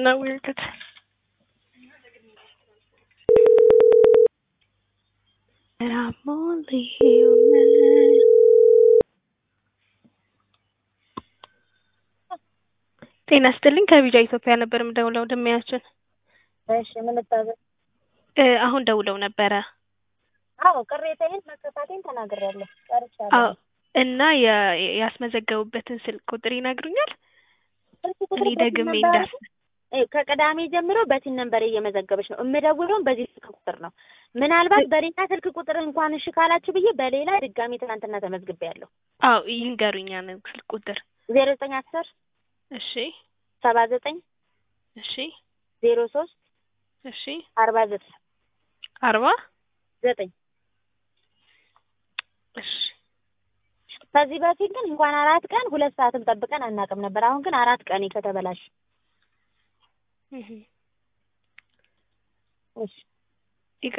not weird. It's... And I'm only human. ጤና ይስጥልኝ ከቢጃ ኢትዮጵያ ነበር የምደውለው ደሚያችን እሺ ምን ልታዘዝ? አሁን ደውለው ነበረ አዎ ቅሬታዬን መከፋቴን ተናግሬያለሁ ጨርሻለሁ። አዎ እና የ- ያስመዘገቡበትን ስልክ ቁጥር ይነግሩኛል ስልክ ቁጥር እኔ በሲም ደግሜ ነምበር እንዳስ እ ከቅዳሜ ጀምሮ በሲን ነንበር እየመዘገበች ነው የምደውለውም በዚህ ስልክ ቁጥር ነው። ምናልባት በሌላ ስልክ ቁጥር እንኳን እሺ ካላችሁ ብዬ በሌላ ድጋሚ ትናንትና ተመዝግቤያለሁ። አዎ ይንገሩኛ ነው ስልክ ቁጥር ዜሮ ዘጠኝ አስር እሺ ሰባ ዘጠኝ እሺ ዜሮ ሶስት እሺ አርባ ዘጠኝ አርባ ዘጠኝ እሺ ከዚህ በፊት ግን እንኳን አራት ቀን ሁለት ሰዓትም ጠብቀን አናውቅም ነበር። አሁን ግን አራት ቀን ከተበላሽ እህ እሺ